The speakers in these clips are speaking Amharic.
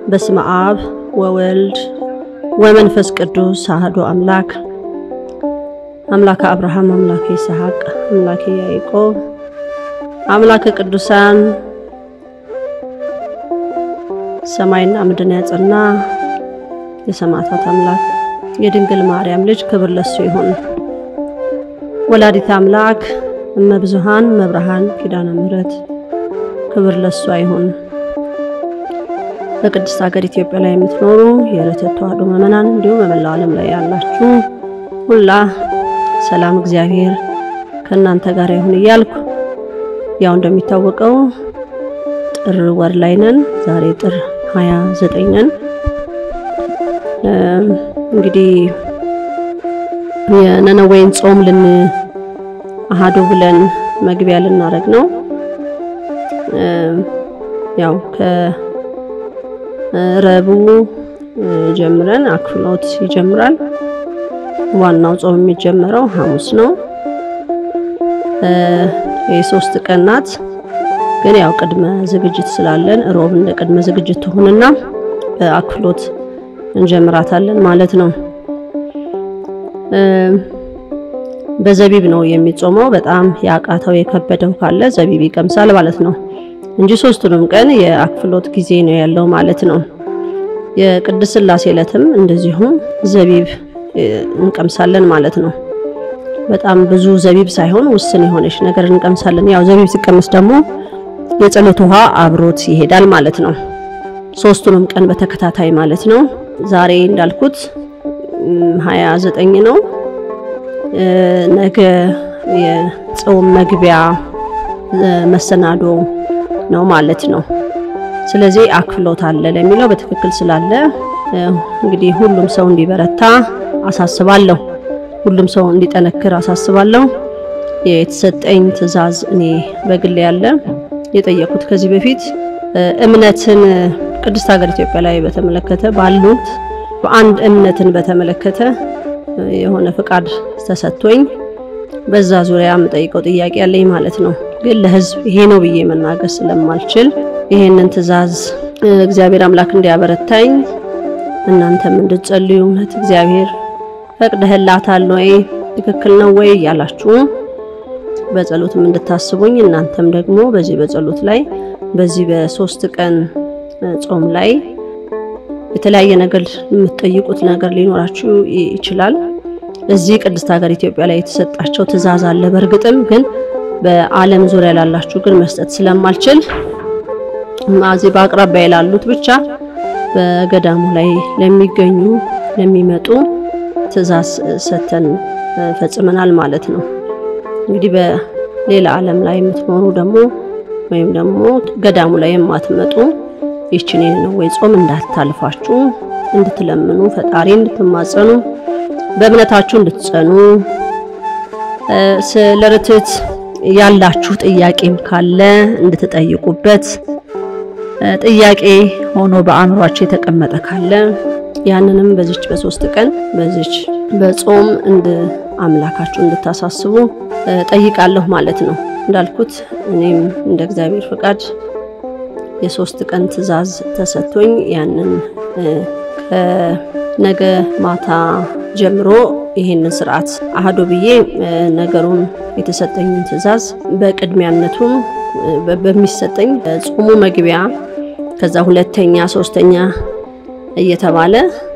በስመ አብ ወወልድ ወመንፈስ ቅዱስ አሐዱ አምላክ አምላከ አብርሃም አምላከ ይስሐቅ አምላከ ያዕቆብ አምላከ ቅዱሳን ሰማይና ምድርን ያጸና የሰማዕታት አምላክ የድንግል ማርያም ልጅ ክብር ለሱ ይሁን። ወላዲተ አምላክ እመብዙሃን መብርሃን ኪዳነ ምሕረት ክብር ለሷ ይሁን። በቅድስት ሀገር ኢትዮጵያ ላይ የምትኖሩ የዕለተ ተዋሕዶ ምዕመናን እንዲሁም በመላው ዓለም ላይ ያላችሁ ሁላ ሰላም እግዚአብሔር ከእናንተ ጋር ይሁን እያልኩ ያው እንደሚታወቀው ጥር ወር ላይ ነን። ዛሬ ጥር 29 ነን። እንግዲህ የነነዌን ጾም ልን አሃዱ ብለን መግቢያ ልናደርግ ነው። ያው ከረቡዕ ጀምረን አክፍሎት ይጀምራል። ዋናው ጾም የሚጀመረው ሐሙስ ነው። የሶስት ቀን ናት። ግን ያው ቅድመ ዝግጅት ስላለን ሮብ እንደ ቅድመ ዝግጅት ትሁንና በአክፍሎት እንጀምራታለን ማለት ነው። በዘቢብ ነው የሚጾመው። በጣም ያቃተው የከበደው ካለ ዘቢብ ይቀምሳል ማለት ነው እንጂ ሶስቱንም ቀን የአክፍሎት ጊዜ ነው ያለው ማለት ነው። የቅድስት ሥላሴ ዕለትም እንደዚሁ ዘቢብ እንቀምሳለን ማለት ነው። በጣም ብዙ ዘቢብ ሳይሆን ውስን የሆነች ነገር እንቀምሳለን። ያው ዘቢብ ሲቀመስ ደግሞ የጸሎት ውሃ አብሮት ይሄዳል ማለት ነው። ሶስቱንም ቀን በተከታታይ ማለት ነው። ዛሬ እንዳልኩት ሀያ ዘጠኝ ነው። ነገ የጾም መግቢያ መሰናዶ ነው ማለት ነው። ስለዚህ አክፍሎት አለ ለሚለው በትክክል ስላለ እንግዲህ ሁሉም ሰው እንዲበረታ አሳስባለሁ። ሁሉም ሰው እንዲጠነክር አሳስባለሁ። የተሰጠኝ ትዕዛዝ እኔ በግል ያለ የጠየቁት ከዚህ በፊት እምነትን ቅድስት ሀገር ኢትዮጵያ ላይ በተመለከተ ባሉት በአንድ እምነትን በተመለከተ የሆነ ፍቃድ ተሰጥቶኝ በዛ ዙሪያ የምጠይቀው ጥያቄ ያለኝ ማለት ነው። ግን ለሕዝብ ይሄ ነው ብዬ መናገር ስለማልችል ይሄንን ትዕዛዝ እግዚአብሔር አምላክ እንዲያበረታኝ እናንተም እንድትጸልዩ እውነት እግዚአብሔር ፈቅደህላታል ወይ ትክክል ነው ወይ እያላችሁ በጸሎትም እንድታስቡኝ እናንተም ደግሞ በዚህ በጸሎት ላይ በዚህ በሶስት ቀን ጾም ላይ የተለያየ ነገር የምትጠይቁት ነገር ሊኖራችሁ ይችላል። እዚህ ቅድስት ሀገር ኢትዮጵያ ላይ የተሰጣቸው ትዕዛዝ አለ። በእርግጥም ግን በዓለም ዙሪያ ላላችሁ ግን መስጠት ስለማልችል እዚህ በአቅራቢያ ላሉት ብቻ በገዳሙ ላይ ለሚገኙ ለሚመጡ ትዕዛዝ ሰተን ፈጽመናል ማለት ነው። እንግዲህ በሌላ ዓለም ላይ የምትኖሩ ደግሞ ወይም ደግሞ ገዳሙ ላይ የማትመጡ ይችን የነነዌ ጾም እንዳታልፋችሁ እንድትለምኑ ፈጣሪ እንድትማጸኑ በእምነታችሁ እንድትጸኑ ስለ ርትዕት ያላችሁ ጥያቄም ካለ እንድትጠይቁበት ጥያቄ ሆኖ በአእምሯችሁ የተቀመጠ ካለ ያንንም በዚች በሶስት ቀን በዚች በጾም እንድ አምላካችሁ እንድታሳስቡ ጠይቃለሁ ማለት ነው። እንዳልኩት እኔም እንደ እግዚአብሔር ፍቃድ የሶስት ቀን ትዕዛዝ ተሰጥቶኝ ያንን ከነገ ማታ ጀምሮ ይሄንን ስርዓት አህዶ ብዬ ነገሩን የተሰጠኝን ትዕዛዝ በቅድሚያነቱም በሚሰጠኝ ጾሙ መግቢያ ከዛ ሁለተኛ ሶስተኛ እየተባለ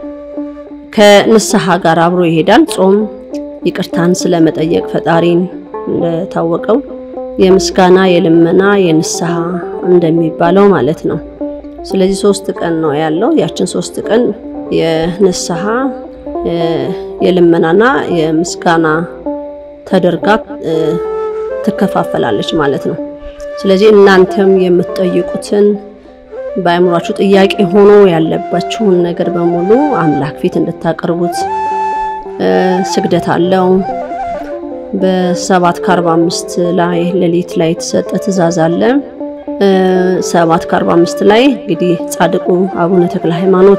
ከንስሐ ጋር አብሮ ይሄዳል። ጾም ይቅርታን ስለመጠየቅ ፈጣሪን እንደታወቀው የምስጋና የልመና የንስሐ እንደሚባለው ማለት ነው። ስለዚህ ሶስት ቀን ነው ያለው። ያችን ሶስት ቀን የንስሐ የልመናና የምስጋና ተደርጋ ትከፋፈላለች ማለት ነው። ስለዚህ እናንተም የምትጠይቁትን በአእምሯችሁ ጥያቄ ሆኖ ያለባችሁን ነገር በሙሉ አምላክ ፊት እንድታቀርቡት ስግደት አለው። በሰባት ከአርባ አምስት ላይ ሌሊት ላይ የተሰጠ ትእዛዝ አለ። ሰባት ከአርባ አምስት ላይ እንግዲህ ጻድቁ አቡነ ተክለ ሃይማኖት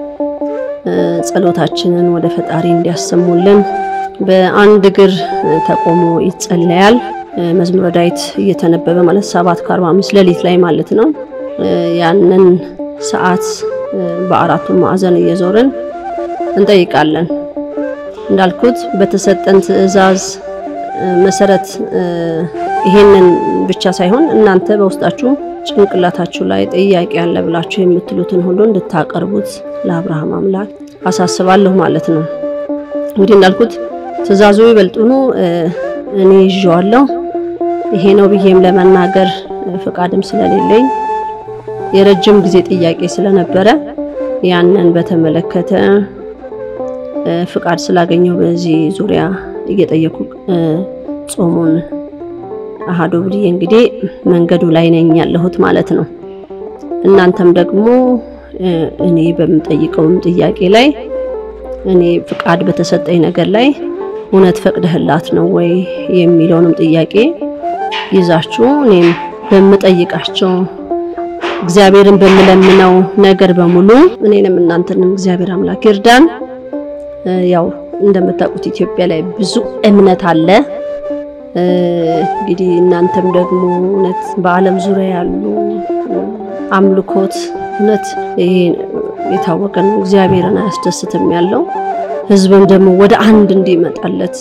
ጸሎታችንን ወደ ፈጣሪ እንዲያሰሙልን በአንድ እግር ተቆሞ ይጸለያል። መዝሙረ ዳዊት እየተነበበ ማለት ሰባት ከአርባ አምስት ሌሊት ላይ ማለት ነው። ያንን ሰዓት በአራቱም ማዕዘን እየዞርን እንጠይቃለን። እንዳልኩት በተሰጠን ትዕዛዝ መሰረት ይሄንን ብቻ ሳይሆን እናንተ በውስጣችሁ ጭንቅላታችሁ ላይ ጥያቄ አለ ብላችሁ የምትሉትን ሁሉ እንድታቀርቡት ለአብርሃም አምላክ አሳስባለሁ ማለት ነው። እንግዲህ እንዳልኩት ትዕዛዙ ይበልጡኑ እኔ ይዤዋለሁ። ይሄ ነው ብዬም ለመናገር ፍቃድም ስለሌለኝ የረጅም ጊዜ ጥያቄ ስለነበረ ያንን በተመለከተ ፍቃድ ስላገኘው በዚህ ዙሪያ እየጠየኩ ጾሙን አሃዶ ብዬ እንግዲህ መንገዱ ላይ ነኝ ያለሁት ማለት ነው። እናንተም ደግሞ እኔ በምጠይቀውም ጥያቄ ላይ እኔ ፍቃድ በተሰጠኝ ነገር ላይ እውነት ፈቅደህላት ነው ወይ የሚለውንም ጥያቄ ይዛችሁ እኔም በምጠይቃቸው እግዚአብሔርን በምለምነው ነገር በሙሉ እኔንም እናንተንም እግዚአብሔር አምላክ ይርዳን። ያው እንደምታውቁት ኢትዮጵያ ላይ ብዙ እምነት አለ። እንግዲህ እናንተም ደግሞ እውነት በዓለም ዙሪያ ያሉ አምልኮት እውነት ይሄ የታወቀ ነው፣ እግዚአብሔርን አያስደስትም ያለው ሕዝብም ደግሞ ወደ አንድ እንዲመጣለት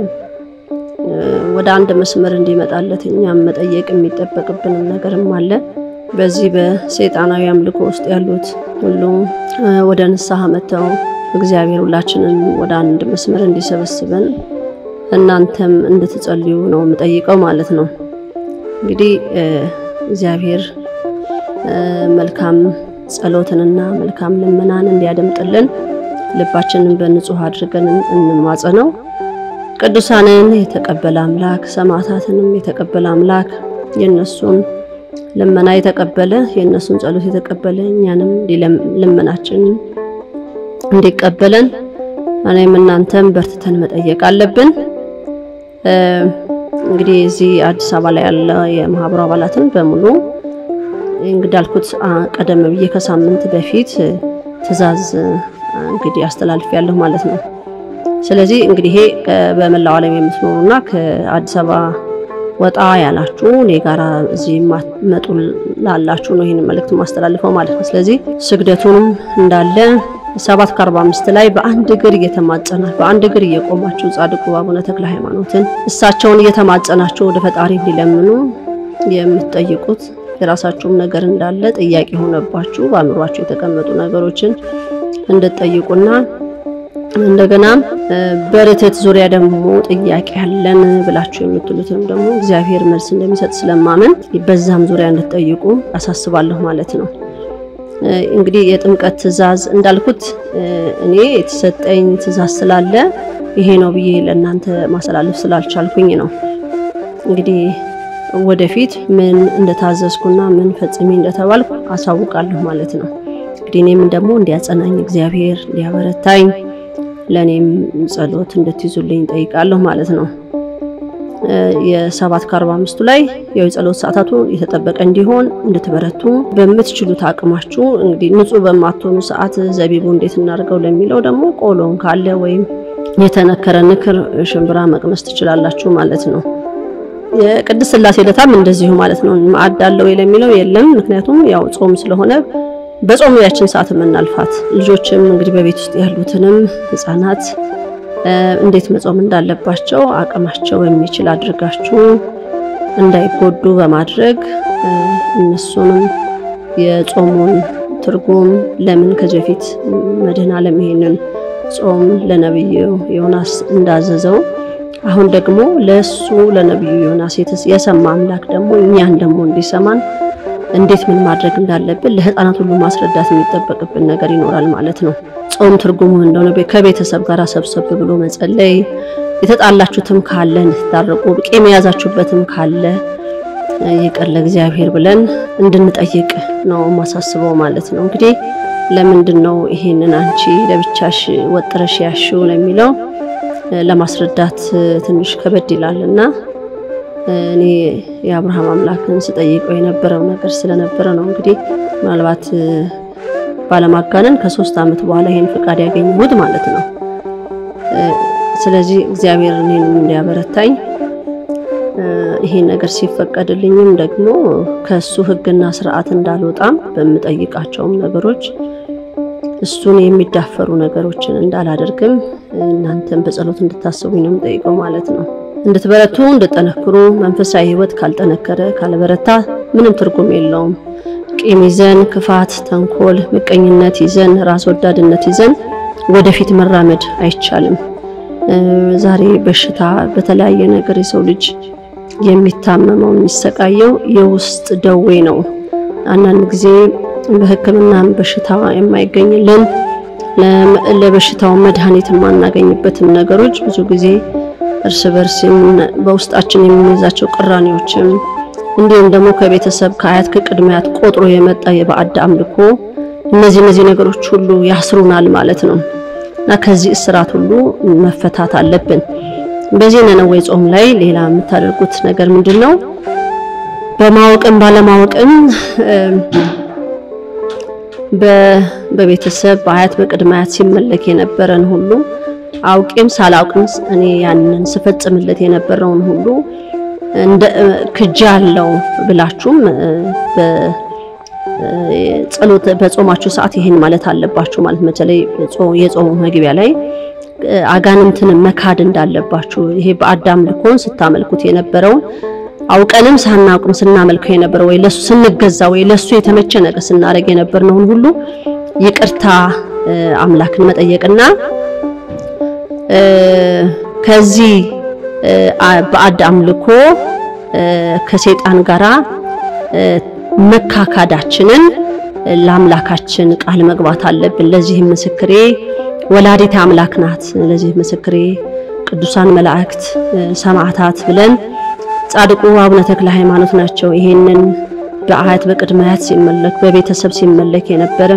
ወደ አንድ መስመር እንዲመጣለት እኛም መጠየቅ የሚጠበቅብንም ነገርም አለ። በዚህ በሰይጣናዊ አምልኮ ውስጥ ያሉት ሁሉ ወደ ንስሐ መጥተው እግዚአብሔር ሁላችንን ወደ አንድ መስመር እንዲሰበስበን እናንተም እንድትጸልዩ ነው የምጠይቀው ማለት ነው። እንግዲህ እግዚአብሔር መልካም ጸሎትንና መልካም ልመናን እንዲያደምጥልን ልባችንን በንጹህ አድርገን እንማጸነው። ቅዱሳንን የተቀበለ አምላክ ሰማዕታትንም የተቀበለ አምላክ የነሱን ልመና የተቀበለ የነሱን ጸሎት የተቀበለ እኛንም ልመናችንን እንዲቀበለን እኔም እናንተም በርትተን መጠየቅ አለብን። እንግዲህ እዚህ አዲስ አበባ ላይ ያለ የማህበሩ አባላትን በሙሉ እንግዲህ አልኩት ቀደም ብዬ ከሳምንት በፊት ትዕዛዝ እንግዲህ አስተላልፍ ያለሁ ማለት ነው። ስለዚህ እንግዲህ ይሄ በመላው ዓለም የምትኖሩና ከአዲስ አበባ ወጣ ያላችሁ እኔ ጋራ እዚህ መጡ ላላችሁ ነው ይህን መልእክት ማስተላልፈው ማለት ነው። ስለዚህ ስግደቱንም እንዳለ ሰባት ከአርባ አምስት ላይ በአንድ እግር እየተማጸና በአንድ እግር እየቆማችሁ ጻድቁ አቡነ ተክለ ሃይማኖትን እሳቸውን እየተማጸናችሁ ወደ ፈጣሪ እንዲለምኑ የምትጠይቁት የራሳችሁም ነገር እንዳለ ጥያቄ ሆነባችሁ በአእምሯችሁ የተቀመጡ ነገሮችን እንድትጠይቁና እንደገና በርትት ዙሪያ ደግሞ ጥያቄ ያለን ብላችሁ የምትሉትም ደግሞ እግዚአብሔር መልስ እንደሚሰጥ ስለማመን በዛም ዙሪያ እንድትጠይቁ አሳስባለሁ ማለት ነው። እንግዲህ የጥምቀት ትዕዛዝ እንዳልኩት እኔ የተሰጠኝ ትዕዛዝ ስላለ ይሄ ነው ብዬ ለእናንተ ማስተላለፍ ስላልቻልኩኝ ነው። እንግዲህ ወደፊት ምን እንደታዘዝኩና ምን ፈጽሜ እንደተባልኩ አሳውቃለሁ ማለት ነው። እንግዲህ እኔም ደግሞ እንዲያጸናኝ እግዚአብሔር እንዲያበረታኝ ለእኔም ጸሎት እንድትይዙልኝ ጠይቃለሁ ማለት ነው። የሰባት ከአርባ አምስቱ ላይ ያው የጸሎት ሰዓታቱ የተጠበቀ እንዲሆን እንድትበረቱ በምትችሉት አቅማችሁ እንግዲህ ንጹህ በማትሆኑ ሰዓት ዘቢቡ እንዴት እናድርገው ለሚለው ደግሞ ቆሎን ካለ ወይም የተነከረ ንክር ሽምብራ መቅመስ ትችላላችሁ ማለት ነው። የቅድስት ሥላሴ ዕለታም እንደዚሁ ማለት ነው። ማዕድ አለ ወይ ለሚለው የለም። ምክንያቱም ያው ጾም ስለሆነ በጾሙ ያችን ሰዓት የምናልፋት ልጆችም እንግዲህ በቤት ውስጥ ያሉትንም ህፃናት እንዴት መጾም እንዳለባቸው አቅማቸው የሚችል አድርጋችሁ እንዳይጎዱ በማድረግ እነሱንም የጾሙን ትርጉም ለምን ከዚህ በፊት መድኃኔዓለም ይሄንን ጾም ለነብዩ ዮናስ እንዳዘዘው አሁን ደግሞ ለሱ ለነብዩ ዮናስ የሰማ አምላክ ደግሞ እኛን ደግሞ እንዲሰማን እንዴት ምን ማድረግ እንዳለብን ለህፃናት ሁሉ ማስረዳት የሚጠበቅብን ነገር ይኖራል ማለት ነው። ጾም ትርጉሙ እንደሆነ ከቤተሰብ ጋር ሰብሰብ ብሎ መጸለይ፣ የተጣላችሁትም ካለ እንድትታረቁ፣ ቂም የያዛችሁበትም ካለ ይቅር ለእግዚአብሔር ብለን እንድንጠይቅ ነው ማሳስበው ማለት ነው። እንግዲህ ለምንድን ነው ይሄንን አንቺ ለብቻሽ ወጥረሽ ያሽው ለሚለው ለማስረዳት ትንሽ ከበድ ይላል እና እኔ የአብርሃም አምላክን ስጠይቀው የነበረው ነገር ስለነበረ ነው። እንግዲህ ምናልባት ባለማጋነን ከሶስት ዓመት በኋላ ይሄን ፍቃድ ያገኘሁት ማለት ነው። ስለዚህ እግዚአብሔር እኔንም እንዲያበረታኝ ይሄን ነገር ሲፈቀድልኝም ደግሞ ከሱ ሕግና ስርዓት እንዳልወጣም በምጠይቃቸውም ነገሮች እሱን የሚዳፈሩ ነገሮችን እንዳላደርግም እናንተም በጸሎት እንድታስቡኝ ነው የምጠይቀው ማለት ነው። እንድትበረቱ እንድጠነክሩ። መንፈሳዊ ሕይወት ካልጠነከረ ካልበረታ ምንም ትርጉም የለውም። ቂም ይዘን ክፋት፣ ተንኮል፣ ምቀኝነት ይዘን ራስ ወዳድነት ይዘን ወደፊት መራመድ አይቻልም። ዛሬ በሽታ በተለያየ ነገር የሰው ልጅ የሚታመመው የሚሰቃየው የውስጥ ደዌ ነው። አንዳንድ ጊዜ በሕክምናም በሽታ የማይገኝልን ለበሽታው መድኃኒት የማናገኝበትም ነገሮች ብዙ ጊዜ እርስ በርስ በውስጣችን የምንይዛቸው ቅራኔዎችም እንዲሁም ደግሞ ከቤተሰብ ከአያት ከቅድሚያት ቆጥሮ የመጣ የባዕድ አምልኮ እነዚህ እነዚህ ነገሮች ሁሉ ያስሩናል ማለት ነው እና ከዚህ እስራት ሁሉ መፈታት አለብን። በዚህ ነነዌ ጾም ላይ ሌላ የምታደርጉት ነገር ምንድን ነው? በማወቅም ባለማወቅም በቤተሰብ በአያት በቅድመ አያት ሲመለክ የነበረን ሁሉ አውቄም ሳላውቅም እኔ ያንን ስፈጽምለት የነበረውን ሁሉ እንደ ክጃ አለው ብላችሁም በጸሎት በጾማችሁ ሰዓት ይሄን ማለት አለባችሁ። ማለት በተለይ የጾሙ መግቢያ ላይ አጋንንትን መካድ እንዳለባችሁ ይሄ በአዳም ልኮን ስታመልኩት የነበረውን አውቀንም ሳናውቅም ስናመልከው የነበረው ወይ ለሱ ስንገዛ ወይ ለሱ የተመቸ ነገር ስናደርግ የነበርነውን ሁሉ ይቅርታ አምላክን መጠየቅና ከዚህ ባዕድ አምልኮ ከሰይጣን ጋራ መካካዳችንን ለአምላካችን ቃል መግባት አለብን። ለዚህ ምስክሬ ወላዲተ አምላክ ናት፣ ለዚህ ምስክሬ ቅዱሳን መላእክት፣ ሰማዕታት ብለን ጻድቁ አቡነ ተክለ ሃይማኖት ናቸው። ይሄንን በአያት በቅድመ አያት ሲመለክ በቤተሰብ ሲመለክ የነበረ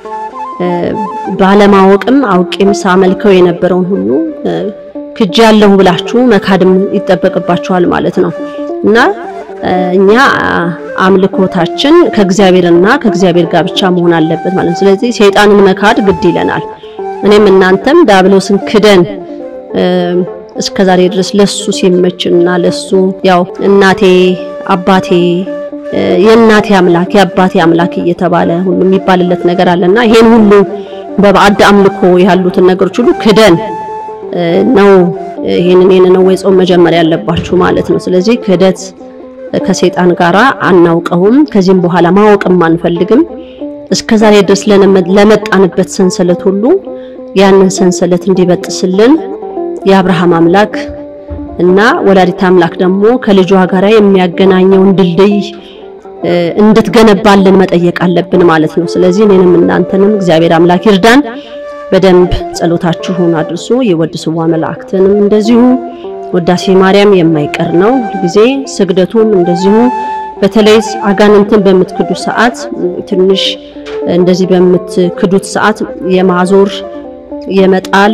ባለማወቅም አውቄም ሳመልከው የነበረውን ሁሉ ክጅ ያለሁ ብላችሁ መካድም ይጠበቅባችኋል ማለት ነው እና እኛ አምልኮታችን ከእግዚአብሔርና ከእግዚአብሔር ጋር ብቻ መሆን አለበት ማለት ነው። ስለዚህ ሰይጣንን መካድ ግድ ይለናል። እኔም እናንተም ዳብሎስን ክደን እስከ ዛሬ ድረስ ለሱ ሲመችና ለሱ ያው እናቴ አባቴ የእናቴ አምላክ የአባቴ አምላክ እየተባለ ሁሉ የሚባልለት ነገር አለና ይሄን ሁሉ በባዕድ አምልኮ ያሉትን ነገሮች ሁሉ ክደን ነው ይሄንን የነነዌ ጾም መጀመር ያለባችሁ ማለት ነው። ስለዚህ ክህደት ከሰይጣን ጋራ አናውቀውም፣ ከዚህም በኋላ ማወቅም አንፈልግም። እስከዛሬ ድረስ ለመጣንበት ሰንሰለት ሁሉ ያንን ሰንሰለት እንዲበጥስልን የአብርሃም አምላክ እና ወላዲት አምላክ ደግሞ ከልጇ ጋራ የሚያገናኘውን ድልድይ እንድትገነባልን መጠየቅ አለብን ማለት ነው። ስለዚህ እኔንም እናንተንም እግዚአብሔር አምላክ ይርዳን። በደንብ ጸሎታችሁን አድርሱ። የወድስዋ መላእክትንም እንደዚሁ ውዳሴ ማርያም የማይቀር ነው ጊዜ ስግደቱም እንደዚሁ በተለይ አጋንንትን በምትክዱ ሰዓት ትንሽ እንደዚህ በምትክዱት ሰዓት የማዞር የመጣል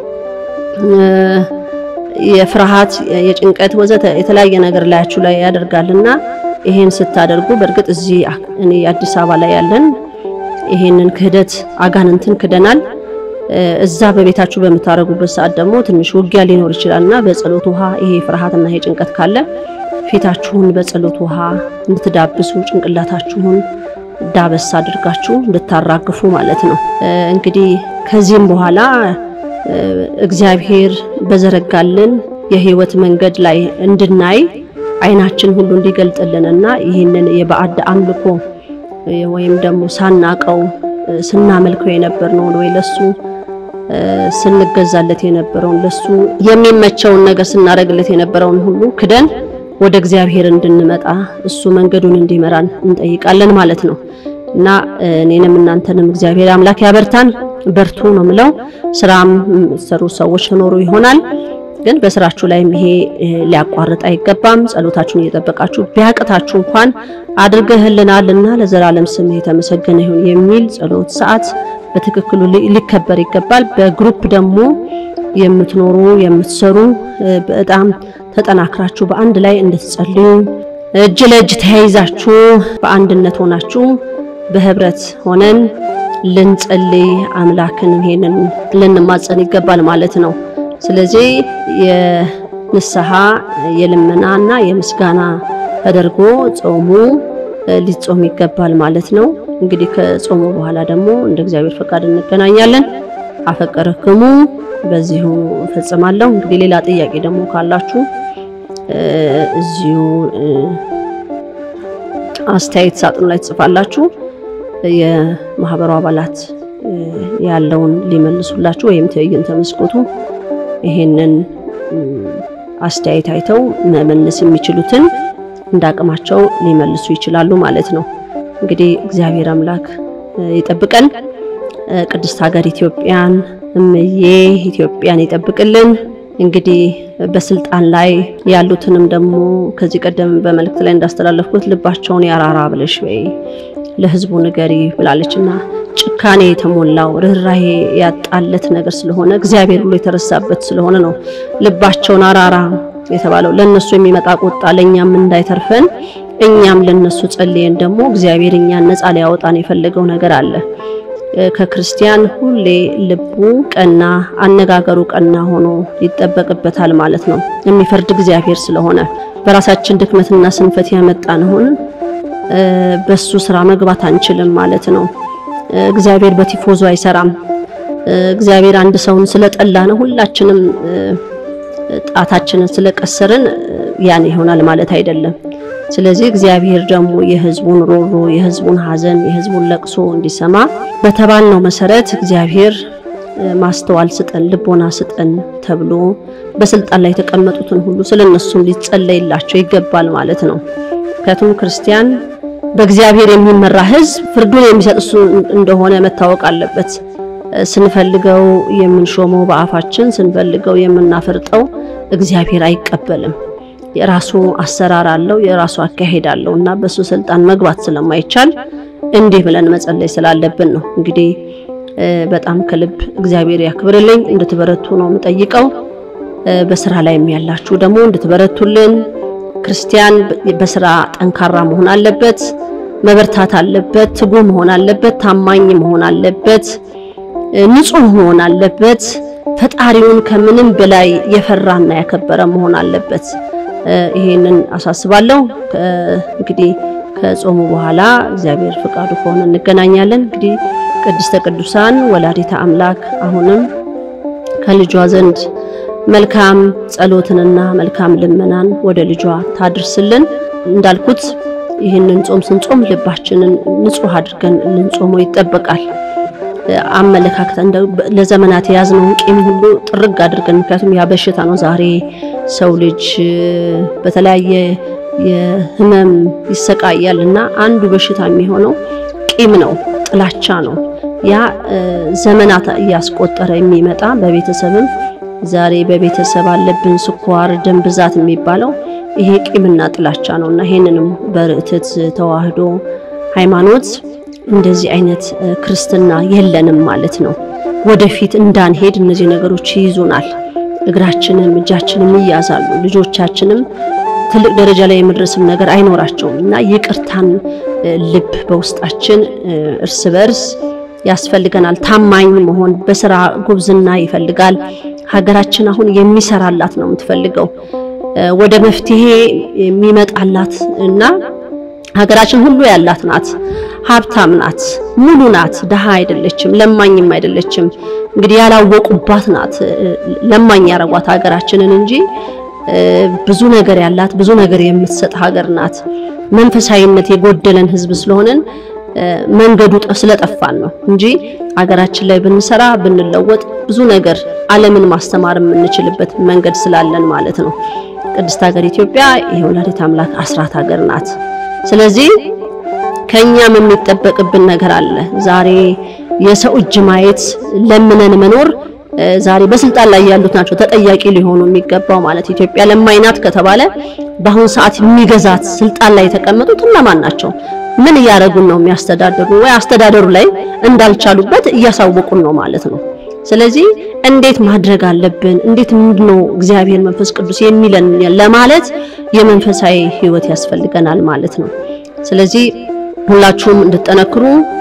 የፍርሃት የጭንቀት ወዘተ የተለያየ ነገር ላያችሁ ላይ ያደርጋልና ይሄን ስታደርጉ በእርግጥ እዚህ እኔ አዲስ አበባ ላይ ያለን ይሄንን ክህደት አጋንንትን ክደናል። እዛ በቤታችሁ በምታደርጉበት ሰዓት ደግሞ ትንሽ ውጊያ ሊኖር ይችላልና በጸሎት ውሃ ይሄ ፍርሃትና ይሄ ጭንቀት ካለ ፊታችሁን በጸሎት ውሃ እንድትዳብሱ ጭንቅላታችሁን ዳበስ አድርጋችሁ እንድታራግፉ ማለት ነው። እንግዲህ ከዚህም በኋላ እግዚአብሔር በዘረጋልን የህይወት መንገድ ላይ እንድናይ አይናችን ሁሉ እንዲገልጥልንና ይህንን የባዕድ አምልኮ ወይም ደግሞ ሳናቀው ስናመልከው የነበርነውን ወይ ለሱ ስንገዛለት የነበረውን ለሱ የሚመቸውን ነገር ስናደርግለት የነበረውን ሁሉ ክደን ወደ እግዚአብሔር እንድንመጣ እሱ መንገዱን እንዲመራን እንጠይቃለን ማለት ነው እና እኔንም እናንተንም እግዚአብሔር አምላክ ያበርታን። በርቱ ነው ምለው። ስራም ሰሩ ሰዎች ኖሩ ይሆናል ግን በስራችሁ ላይም ይሄ ሊያቋርጥ አይገባም። ጸሎታችሁን እየጠበቃችሁ ቢያቅታችሁ እንኳን አድርገህልናልና ለዘላለም ስም የተመሰገነ ይሁን የሚል ጸሎት ሰዓት በትክክሉ ሊከበር ይገባል። በግሩፕ ደግሞ የምትኖሩ የምትሰሩ በጣም ተጠናክራችሁ በአንድ ላይ እንድትጸልዩ እጅ ለእጅ ተያይዛችሁ በአንድነት ሆናችሁ በህብረት ሆነን ልንጸልይ አምላክን ይሄንን ልንማጸን ይገባል ማለት ነው። ስለዚህ የንስሐ የልመናና የምስጋና ተደርጎ ጾሙ ሊጾም ይገባል ማለት ነው። እንግዲህ ከጾሙ በኋላ ደግሞ እንደ እግዚአብሔር ፈቃድ እንገናኛለን። አፈቀረክሙ በዚሁ እፈጽማለሁ። እንግዲህ ሌላ ጥያቄ ደግሞ ካላችሁ እዚሁ አስተያየት ሳጥኑ ላይ ትጽፋላችሁ። የማህበሩ አባላት ያለውን ሊመልሱላችሁ ወይም ትዕይንተ መስኮቱ ይሄንን አስተያየት አይተው መመለስ የሚችሉትን እንደ አቅማቸው ሊመልሱ ይችላሉ ማለት ነው። እንግዲህ እግዚአብሔር አምላክ ይጠብቀን። ቅድስት ሀገር ኢትዮጵያን እምዬ ኢትዮጵያን ይጠብቅልን። እንግዲህ በስልጣን ላይ ያሉትንም ደግሞ ከዚህ ቀደም በመልእክት ላይ እንዳስተላለፍኩት ልባቸውን ያራራ ብለሽ ወይ ለህዝቡ ንገሪ ብላለችና ጭካኔ የተሞላው ርኅራሄ ያጣለት ነገር ስለሆነ እግዚአብሔር ብሎ የተረሳበት ስለሆነ ነው ልባቸውን አራራ የተባለው። ለነሱ የሚመጣ ቁጣ ለኛም እንዳይተርፈን እኛም ለነሱ ጸልየን ደግሞ እግዚአብሔር እኛን ነፃ ሊያወጣን የፈለገው ነገር አለ። ከክርስቲያን ሁሌ ልቡ ቀና፣ አነጋገሩ ቀና ሆኖ ይጠበቅበታል ማለት ነው። የሚፈርድ እግዚአብሔር ስለሆነ በራሳችን ድክመትና ስንፈት ያመጣነውን በሱ ስራ መግባት አንችልም ማለት ነው። እግዚአብሔር በቲፎዞ አይሰራም። እግዚአብሔር አንድ ሰውን ስለጠላ ነው ሁላችንም ጣታችንን ስለቀሰርን ያን ይሆናል ማለት አይደለም። ስለዚህ እግዚአብሔር ደግሞ የህዝቡን ሮሮ፣ የህዝቡን ሐዘን፣ የህዝቡን ለቅሶ እንዲሰማ በተባልነው መሰረት እግዚአብሔር ማስተዋል ስጠን፣ ልቦና ስጠን ተብሎ በስልጣን ላይ የተቀመጡትን ሁሉ ስለነሱም ሊጸለይላቸው ይገባል ማለት ነው። ምክንያቱም ክርስቲያን በእግዚአብሔር የሚመራ ህዝብ ፍርዱን የሚሰጥ እሱ እንደሆነ መታወቅ አለበት። ስንፈልገው የምንሾመው በአፋችን ስንፈልገው የምናፈርጠው እግዚአብሔር አይቀበልም። የራሱ አሰራር አለው፣ የራሱ አካሄድ አለው እና በሱ ስልጣን መግባት ስለማይቻል እንዲህ ብለን መጸለይ ስላለብን ነው። እንግዲህ በጣም ከልብ እግዚአብሔር ያክብርልኝ። እንድትበረቱ ነው የምጠይቀው። በስራ ላይም ያላችሁ ደግሞ እንድትበረቱልን። ክርስቲያን በስራ ጠንካራ መሆን አለበት፣ መበርታት አለበት፣ ትጉ መሆን አለበት፣ ታማኝ መሆን አለበት፣ ንጹህ መሆን አለበት። ፈጣሪውን ከምንም በላይ የፈራና ያከበረ መሆን አለበት። ይሄንን አሳስባለሁ። እንግዲህ ከጾሙ በኋላ እግዚአብሔር ፍቃዱ ከሆነ እንገናኛለን። እንግዲህ ቅድስተ ቅዱሳን ወላዲተ አምላክ አሁንም ከልጇ ዘንድ መልካም ጸሎትንና መልካም ልመናን ወደ ልጇ ታድርስልን። እንዳልኩት ይህንን ጾም ስንጾም ልባችንን ንጹህ አድርገን ልንጾመው ይጠበቃል። አመለካከት እንደ ለዘመናት የያዝነውን ቂም ሁሉ ጥርግ አድርገን ምክንያቱም ያ በሽታ ነው። ዛሬ ሰው ልጅ በተለያየ የህመም ይሰቃያል እና አንዱ በሽታ የሚሆነው ቂም ነው፣ ጥላቻ ነው። ያ ዘመናት እያስቆጠረ የሚመጣ በቤተሰብም ዛሬ በቤተሰብ አለብን ስኳር፣ ደም ብዛት የሚባለው ይሄ ቂምና ጥላቻ ነው እና ይሄንንም በርትዕት ተዋህዶ ሃይማኖት እንደዚህ አይነት ክርስትና የለንም ማለት ነው። ወደፊት እንዳንሄድ እነዚህ ነገሮች ይይዙናል። እግራችንም እጃችንም ይያዛሉ። ልጆቻችንም ትልቅ ደረጃ ላይ የመድረስም ነገር አይኖራቸውም እና ይቅርታን ልብ በውስጣችን እርስ በርስ ያስፈልገናል። ታማኝ መሆን በስራ ጉብዝና ይፈልጋል። ሀገራችን አሁን የሚሰራላት ነው የምትፈልገው ወደ መፍትሄ የሚመጣላት እና ሀገራችን ሁሉ ያላት ናት። ሀብታም ናት፣ ሙሉ ናት፣ ደሃ አይደለችም፣ ለማኝም አይደለችም። እንግዲህ ያላወቁባት ናት ለማኝ ያረጓት ሀገራችንን እንጂ ብዙ ነገር ያላት ብዙ ነገር የምትሰጥ ሀገር ናት። መንፈሳዊነት የጎደለን ሕዝብ ስለሆነን መንገዱ ስለጠፋን ነው እንጂ ሀገራችን ላይ ብንሰራ ብንለወጥ ብዙ ነገር ዓለምን ማስተማር የምንችልበት መንገድ ስላለን ማለት ነው። ቅድስት ሀገር ኢትዮጵያ የወላዲተ አምላክ አስራት ሀገር ናት። ስለዚህ ከኛም የሚጠበቅብን ነገር አለ። ዛሬ የሰው እጅ ማየት ለምነን መኖር ዛሬ በስልጣን ላይ ያሉት ናቸው ተጠያቂ ሊሆኑ የሚገባው ማለት ኢትዮጵያ ለማኝ ናት ከተባለ በአሁኑ ሰዓት የሚገዛት ስልጣን ላይ የተቀመጡት እነማን ናቸው? ምን እያደረጉን ነው የሚያስተዳድሩ? ወይ አስተዳደሩ ላይ እንዳልቻሉበት እያሳወቁን ነው ማለት ነው። ስለዚህ እንዴት ማድረግ አለብን? እንዴት ምንድነው እግዚአብሔር መንፈስ ቅዱስ የሚለን ለማለት የመንፈሳዊ ሕይወት ያስፈልገናል ማለት ነው። ስለዚህ ሁላችሁም እንድጠነክሩ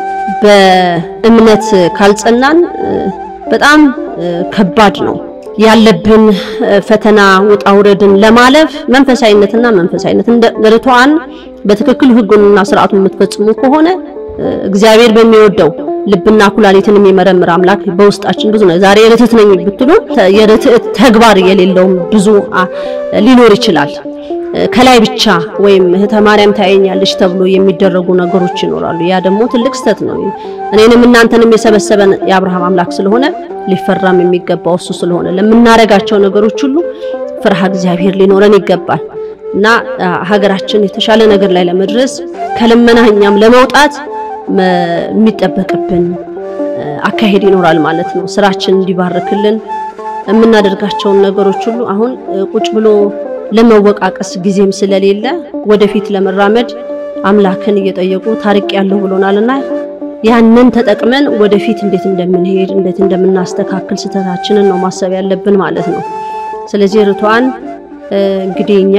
በእምነት ካልጸናን በጣም ከባድ ነው ያለብን ፈተና ውጣ ውረድን ለማለፍ መንፈሳዊነትና መንፈሳዊነት እንደ ርቱዓን በትክክል ሕጉንና ስርዓቱን የምትፈጽሙ ከሆነ እግዚአብሔር በሚወደው ልብና ኩላሊትን የሚመረምር አምላክ በውስጣችን ብዙ ነው። ዛሬ ርትዕት ነኝ ብትሉ የርትዕት ተግባር የሌለውም ብዙ ሊኖር ይችላል። ከላይ ብቻ ወይም እህተ ማርያም ታየኛለች ተብሎ የሚደረጉ ነገሮች ይኖራሉ። ያ ደግሞ ትልቅ ስተት ነው። እኔንም እናንተንም የሰበሰበን የአብርሃም አምላክ ስለሆነ ሊፈራም የሚገባው እሱ ስለሆነ ለምናረጋቸው ነገሮች ሁሉ ፍርሃ እግዚአብሔር ሊኖረን ይገባል እና ሀገራችን የተሻለ ነገር ላይ ለመድረስ ከልመና እኛም ለመውጣት የሚጠበቅብን አካሄድ ይኖራል ማለት ነው። ስራችን እንዲባርክልን የምናደርጋቸውን ነገሮች ሁሉ አሁን ቁጭ ብሎ ለመወቃቀስ ጊዜም ስለሌለ ወደፊት ለመራመድ አምላክን እየጠየቁ ታሪቅ ያለው ብሎናልና ያንን ተጠቅመን ወደፊት እንዴት እንደምንሄድ እንዴት እንደምናስተካክል ስህተታችንን ነው ማሰብ ያለብን ማለት ነው። ስለዚህ ርቷን እንግዲህ እኛ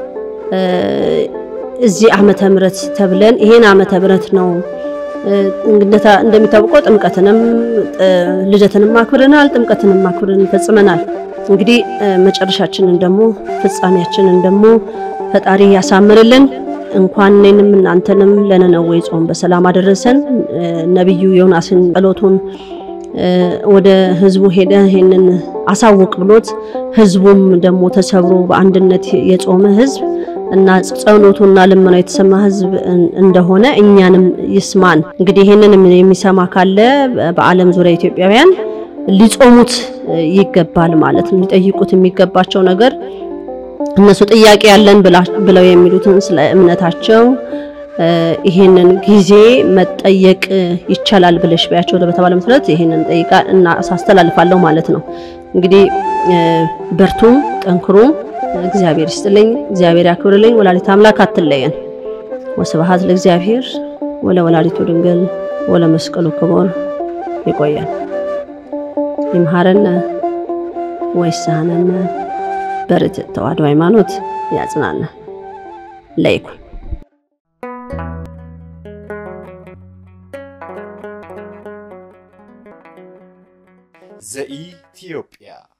እዚህ ዓመተ ምሕረት ተብለን ይሄን ዓመተ ምሕረት ነው እንደሚታወቀው ጥምቀትንም ልደትንም አክብረናል፣ ጥምቀትንም አክብረን ፈጽመናል። እንግዲህ መጨረሻችንን ደግሞ ፍጻሜያችንን ደግሞ ፈጣሪ ያሳምርልን። እንኳን እኔንም እናንተንም ለነነዌ ጾም በሰላም አደረሰን። ነቢዩ ዮናስን ጸሎቱን ወደ ህዝቡ ሄደ ይሄንን አሳውቅ ብሎት ህዝቡም ደግሞ ተሰብሮ በአንድነት የጾመ ህዝብ እና ጸሎቱና ልመናው የተሰማ ህዝብ እንደሆነ እኛንም ይስማን። እንግዲህ ይሄንን የሚሰማ ካለ በዓለም ዙሪያ ኢትዮጵያውያን ሊጾሙት ይገባል ማለት ነው። ሊጠይቁት የሚገባቸው ነገር እነሱ ጥያቄ ያለን ብለው የሚሉትን ስለ እምነታቸው ይሄንን ጊዜ መጠየቅ ይቻላል ብለሽ ቢያቸው በተባለ መሰረት ይሄንን ጠይቃ እና አስተላልፋለሁ ማለት ነው። እንግዲህ በርቱ፣ ጠንክሩ። እግዚአብሔር ይስጥልኝ፣ እግዚአብሔር ያክብርልኝ። ወላዲተ አምላክ አትለየን። ወስብሐት ለእግዚአብሔር ወለ ወላዲቱ ድንግል ወለ መስቀሉ ክቡር። ይቆያል። ይምሃረነ ወይሳነነ በርትዕ ተዋሕዶ ሃይማኖት ያጽናነ ለይኩን ዘኢትዮጵያ